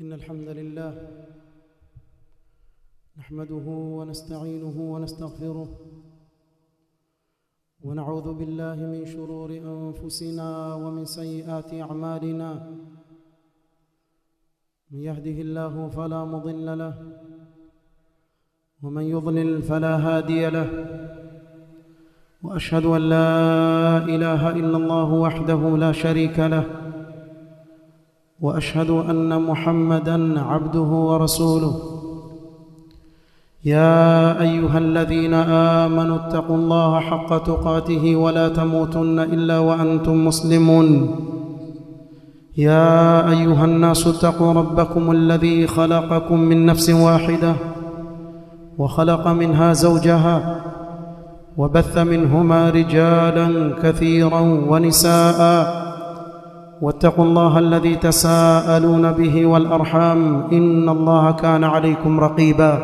إن الحمد لله نحمده ونستعينه ونستغفره ونعوذ بالله من شرور أنفسنا ومن سيئات أعمالنا من يهده الله فلا مضل له ومن يضلل فلا هادي له واشهد ان لا اله الا الله وحده لا شريك له واشهد ان محمدا عبده ورسوله يا ايها الذين امنوا اتقوا الله حق تقاته ولا تموتن الا وانتم مسلمون يا ايها الناس اتقوا ربكم الذي خلقكم من نفس واحده وخلق منها زوجها وبث منهما رجالا كثيرا ونساء واتقوا الله الذي تساءلون به والارحام ان الله كان عليكم رقيبا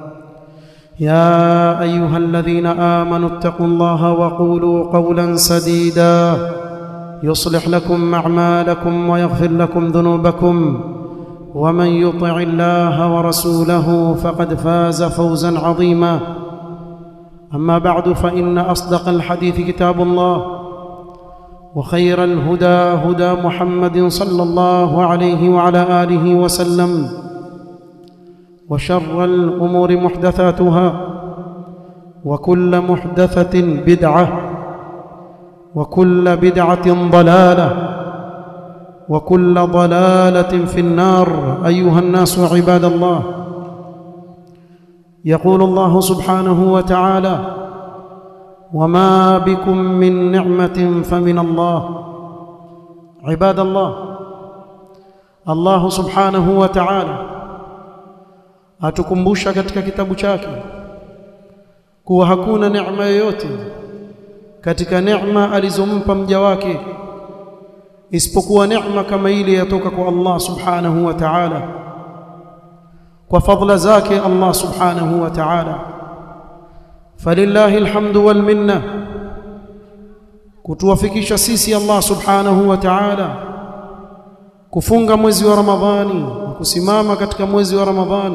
يا ايها الذين امنوا اتقوا الله وقولوا قولا سديدا يصلح لكم اعمالكم ويغفر لكم ذنوبكم ومن يطع الله ورسوله فقد فاز فوزا عظيما اما بعد فان اصدق الحديث كتاب الله وخير الهدى هدى محمد صلى الله عليه وعلى اله وسلم وشر الامور محدثاتها وكل محدثه بدعه وكل بدعه ضلاله وكل ضلاله في النار ايها الناس عباد الله يقول الله سبحانه وتعالى وما بكم من نعمه فمن الله عباد الله الله سبحانه وتعالى atukumbusha katika kitabu chake kuwa hakuna neema yoyote katika neema alizompa mja wake isipokuwa neema kama ile yatoka kwa Allah subhanahu wa ta'ala kwa fadla zake Allah subhanahu wa ta'ala falillahi alhamdu wal minna kutuwafikisha sisi Allah subhanahu wa ta'ala kufunga mwezi wa Ramadhani na kusimama katika mwezi wa Ramadhani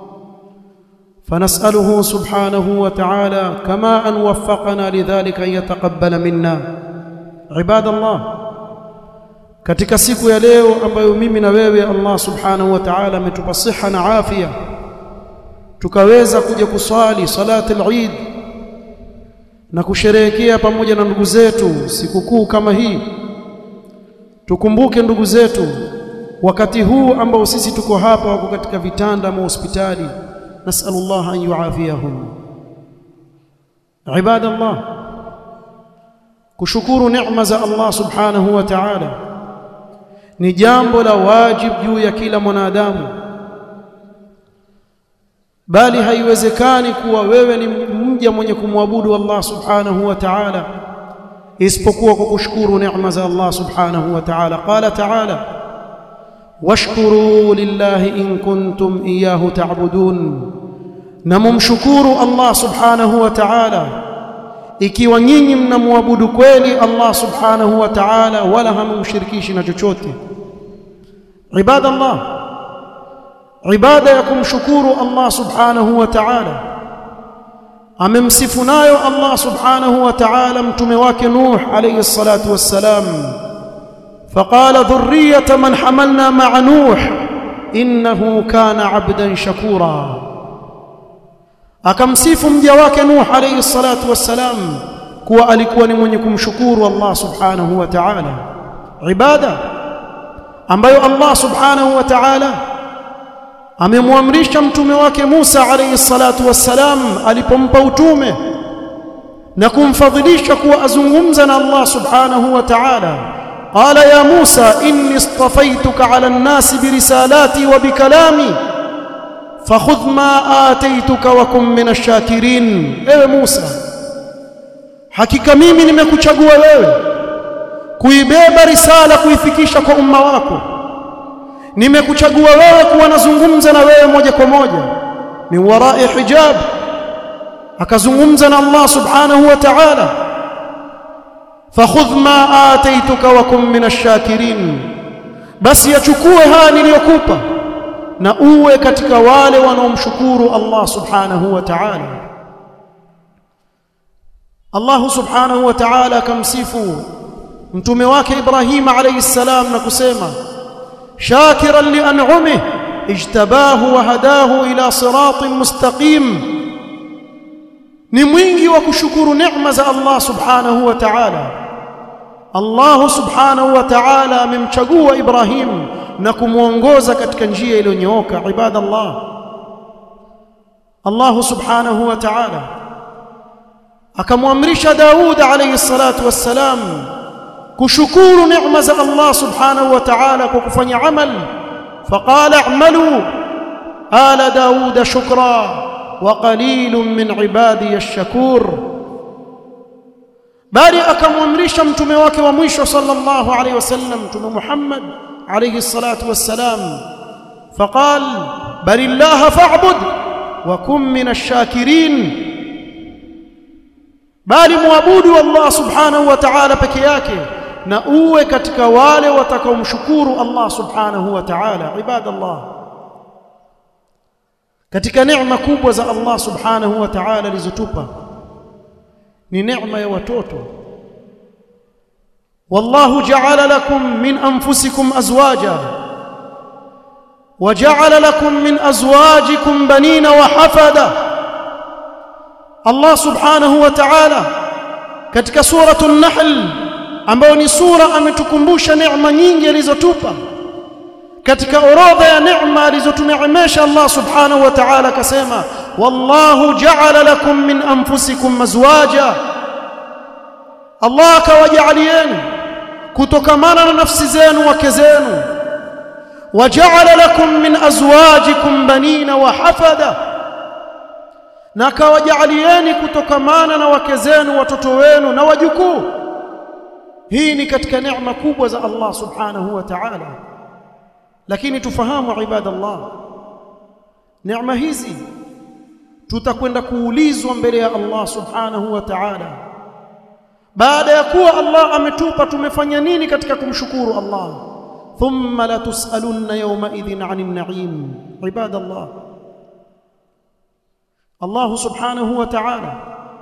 فنسأله سبحانه وتعالى كما أن وفقنا لذلك أن يتقبل منا عباد الله katika siku ya leo ambayo mimi na wewe Allah subhanahu wa ta'ala ametupa siha na afya tukaweza kuja kuswali salati al-Eid na kusherehekea pamoja na ndugu zetu sikukuu kama hii tukumbuke ndugu zetu wakati huu ambao sisi tuko hapa wako katika vitanda ama hospitali nasallallahu an yuafiyahum ibadallah kushukuru neema za Allah subhanahu wa ta'ala ni jambo la wajib juu ya kila mwanadamu bali haiwezekani kuwa wewe ni mja mwenye kumwabudu Allah subhanahu wa ta'ala isipokuwa kwa kushukuru neema za Allah subhanahu wa ta'ala qala ta'ala washkuru lillahi in kuntum iyyahu ta'budun na mumshukuru Allah subhanahu wa ta'ala ikiwa nyinyi mnamwabudu kweli Allah subhanahu wa ta'ala wala hamumshirikishi na chochote ibada Allah ibada ya kumshukuru Allah subhanahu wa ta'ala amemsifu nayo Allah subhanahu wa ta'ala mtume wake Nuh alayhi salatu wassalam فقال ذرية من حملنا مع نوح إنه كان عبدا شكورا akamsifu mja wake Nuh alayhi salatu wassalam kuwa alikuwa ni mwenye kumshukuru Allah subhanahu wa ta'ala ibada ambayo Allah subhanahu wa ta'ala amemwamrisha mtume wake Musa alayhi salatu wassalam alipompa utume na kumfadhilisha kuwa azungumza na Allah subhanahu wa ta'ala قال يا موسى إني اصطفيتك على الناس برسالاتي وبكلامي فخذ ما آتيتك وكن من الشاكرين ewe Musa hakika mimi nimekuchagua wewe kuibeba risala kuifikisha kwa umma wako nimekuchagua wewe kuwa nazungumza na wewe moja kwa moja min warai hijab akazungumza na Allah subhanahu wa ta'ala fakhudh ma ataituka wa kun min ash-shakirin basi yachukue haya niliyokupa na uwe katika wale wanaomshukuru Allah subhanahu wa ta'ala Allah subhanahu wa ta'ala akamsifu mtume wake Ibrahim alayhi salam na kusema shakiran li an'umihi ijtabahu wa hadahu ila siratin mustaqim ni mwingi wa kushukuru neema za Allah subhanahu wa ta'ala Allah subhanahu wa ta'ala amemchagua Ibrahim na kumuongoza katika njia iliyonyooka ibadallah Allah subhanahu wa ta'ala akamwamrisha Daud alayhi salatu wassalam kushukuru neema za Allah subhanahu wa ta'ala kwa kufanya amal فقال اعملوا آل داود شكرا وقليل من عبادي الشكور bali akamwamrisha mtume wake wa mwisho sallallahu alayhi wasallam mtume Muhammad alayhi salatu wassalam faqal balillaha fa'bud wa kun min ash-shakirin bali muabudu Allah subhanahu wa ta'ala peke yake na uwe katika wale watakaomshukuru Allah subhanahu wa ta'ala ibadallah katika neema kubwa za Allah subhanahu wa ta'ala alizotupa ni neema ya watoto wallahu ja'ala lakum min anfusikum azwaja وجعل لكم من ازواجكم بنين وحفدا الله سبحانه وتعالى katika suratul nahl ambayo ni sura ametukumbusha neema nyingi alizotupa katika orodha ya neema alizotuneemesha Allah subhanahu wa ta'ala akasema wallahu ja'ala lakum min anfusikum azwaja Allah akawajalieni kutokamana na nafsi zenu wake zenu waja'ala lakum min azwajikum banina wa hafada na akawajalieni kutokamana na wake zenu watoto wenu na wajukuu hii ni katika neema kubwa za Allah subhanahu wa ta'ala lakini tufahamu ibadallah neema hizi tutakwenda kuulizwa mbele ya Allah subhanahu wa ta'ala baada ya kuwa Allah ametupa tumefanya nini katika kumshukuru Allah thumma la tusalunna yawma idhin 'anil na'im ibadallah Allah subhanahu wa ta'ala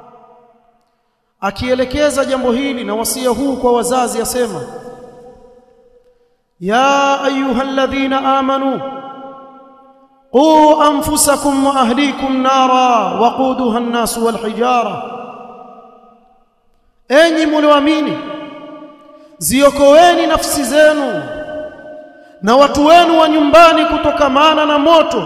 akielekeza jambo hili na wasia huu kwa wazazi asema ya ayyuhalladhina amanu qu anfusakum wa ahlikum nara waquduha an-nas wal hijara enyi mlioamini ziokoeni nafsi zenu na watu wenu wa nyumbani kutokamana na moto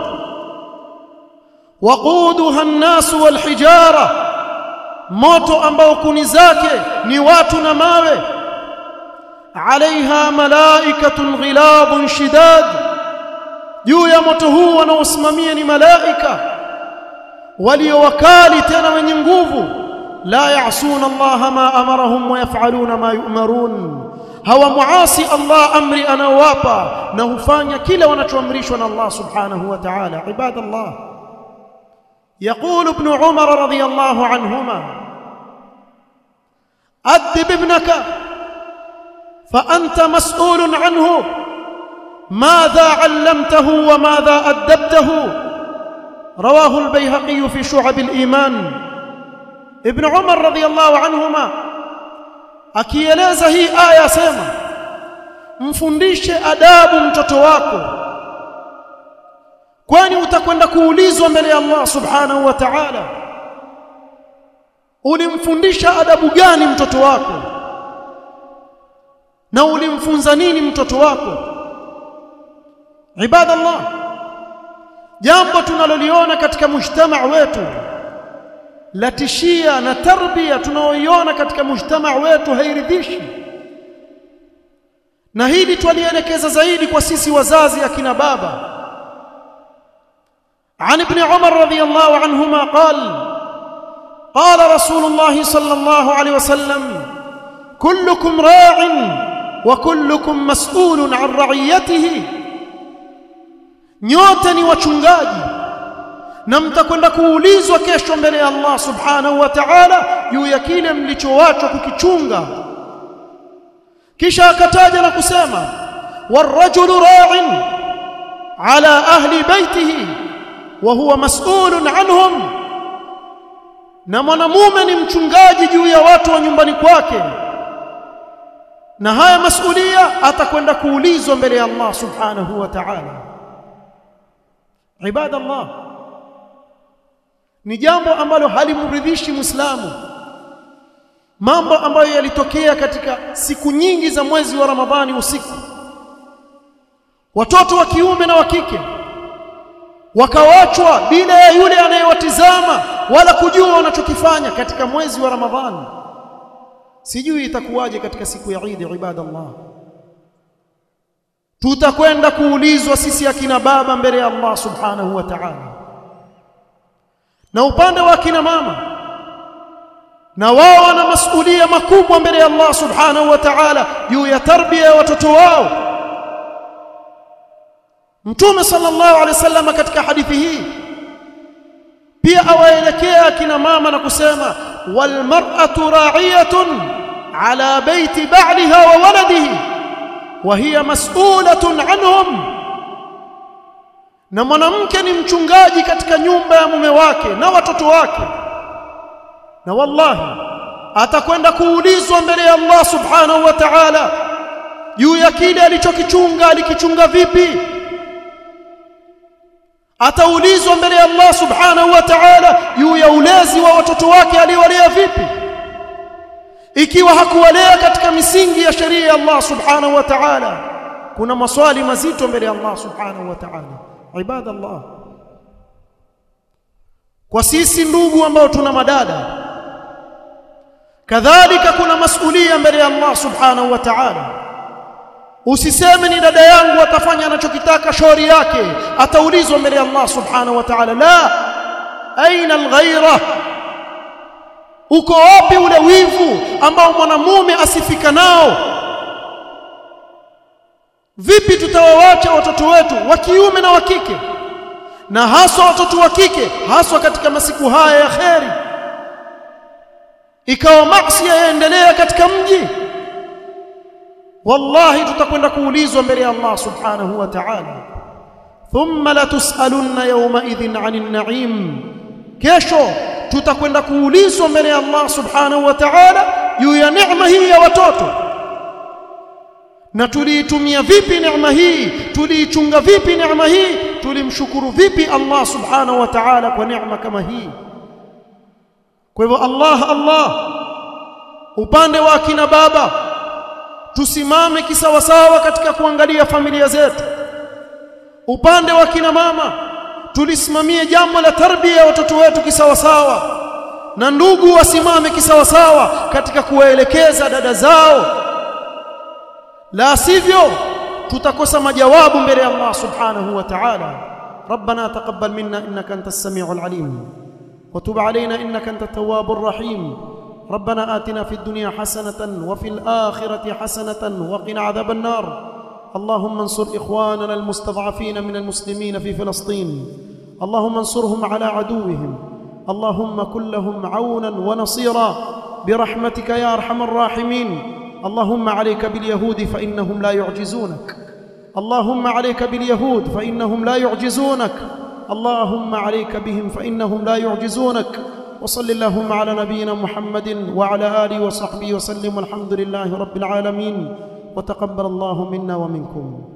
waquduha an-nas wal hijara moto ambao kuni zake ni watu na mawe alaiha malaikatun ghilabun shidad juu ya moto huu wanaosimamia ni malaika walio wakali tena wenye nguvu la ya'suna Allah ma amarahum wa yaf'aluna ma yu'marun hawa muasi Allah amri anawapa na hufanya kila wanachoamrishwa na Allah subhanahu wa ta'ala ibadallah يقول ابن عمر رضي الله عنهما أدب ابنك فأنت مسؤول عنه ماذا علمته وماذا أدبته رواه البيهقي في شعب الإيمان ابن عمر رضي الله عنهما akieleza hii aya sema mfundishe adabu mtoto wako kwani utakwenda kuulizwa mbele ya Allah subhanahu wa ta'ala ulimfundisha adabu gani mtoto wako na ulimfunza nini mtoto wako ibadallah jambo tunaloliona katika mujtama wetu latishia na tarbia tunaoiona katika mujtama wetu hairidhishi na hili twalielekeza zaidi kwa sisi wazazi akina baba عن ابن عمر رضي الله عنهما قال قال رسول الله صلى الله عليه وسلم كلكم راع وكلكم مسؤول عن رعيته nyote ni wachungaji na mtakwenda kuulizwa kesho mbele ya Allah subhanahu wa ta'ala juu ya kile mlichowachwa kukichunga kisha akataja na kusema warajulu ra'in ala ahli baitihi wa huwa mas'ulun anhum na mwanamume ni mchungaji juu ya watu wa nyumbani kwake na haya masulia atakwenda kuulizwa mbele ya Allah subhanahu wa ta'ala ibada Allah ni jambo ambalo halimridhishi muislamu mambo ambayo yalitokea katika siku nyingi za mwezi wa Ramadhani usiku watoto wa kiume na wa kike wakawachwa bila ya yule anayewatizama wala kujua wanachokifanya katika mwezi wa Ramadhani sijui itakuwaje katika siku ya Eid ibadallah tutakwenda kuulizwa sisi akina baba mbele ya Allah subhanahu wa ta'ala na upande wa akina mama na wao wana masulia makubwa mbele ya Allah subhanahu wa ta'ala juu ya tarbia ya watoto wao Mtume sallallahu alaihi wasallam katika hadithi hii pia awaelekea akina mama na kusema wal mar'atu ra'iyatun ala baiti ba'liha wa waladihi wa hiya mas'ulatun anhum na mwanamke ni mchungaji katika nyumba ya mume wake na watoto wake na wallahi atakwenda kuulizwa mbele ya Allah subhanahu wa ta'ala juu ya kile alichokichunga alikichunga vipi ataulizwa mbele ya Allah subhanahu wa ta'ala juu ya ulezi wa watoto wake aliowalea vipi ikiwa hakuwalea katika misingi ya sheria ya Allah subhanahu wa ta'ala kuna maswali mazito mbele ya Allah subhanahu wa ta'ala ibadallah kwa sisi ndugu ambao tuna madada kadhalika kuna masulia mbele ya Allah subhanahu wa ta'ala usiseme ni dada yangu atafanya anachokitaka shauri yake ataulizwa mbele ya Allah subhanahu wa ta'ala la aina alghaira uko wapi ule wivu ambao mwanamume asifika nao vipi tutawawacha watoto wetu wa kiume na wa kike na haswa watoto wa kike haswa katika masiku haya ya kheri ikawa maasi yaendelea katika mji wallahi tutakwenda kuulizwa mbele ya Allah subhanahu wa ta'ala thumma latusalunna yawma idhin 'anil na'im kesho tutakwenda kuulizwa mbele ya Allah subhanahu wa ta'ala juu ya neema hii ya watoto na tuliitumia vipi neema hii tuliichunga vipi neema hii tulimshukuru vipi Allah subhanahu wa ta'ala kwa neema kama hii kwa hivyo Allah Allah upande wa akina baba tusimame kisawasawa katika kuangalia familia zetu upande wa kina mama tulisimamie jambo la tarbia ya watoto wetu kisawasawa na ndugu wasimame kisawasawa katika kuwaelekeza dada zao la sivyo tutakosa majawabu mbele ya Allah subhanahu wa ta'ala ربنا تقبل منا انك انت السميع العليم وتب علينا انك انت التواب الرحيم ربنا آتنا في الدنيا حسنة وفي الآخرة حسنة وقنا عذاب النار اللهم انصر إخواننا المستضعفين من المسلمين في فلسطين اللهم انصرهم على عدوهم اللهم كن لهم عونا ونصيرا برحمتك يا أرحم الراحمين اللهم عليك باليهود فإنهم لا يعجزونك اللهم عليك باليهود فإنهم لا يعجزونك اللهم عليك بهم فإنهم لا يعجزونك وصل اللهم على نبينا محمد وعلى اله وصحبه وسلم والحمد لله رب العالمين وتقبل الله منا ومنكم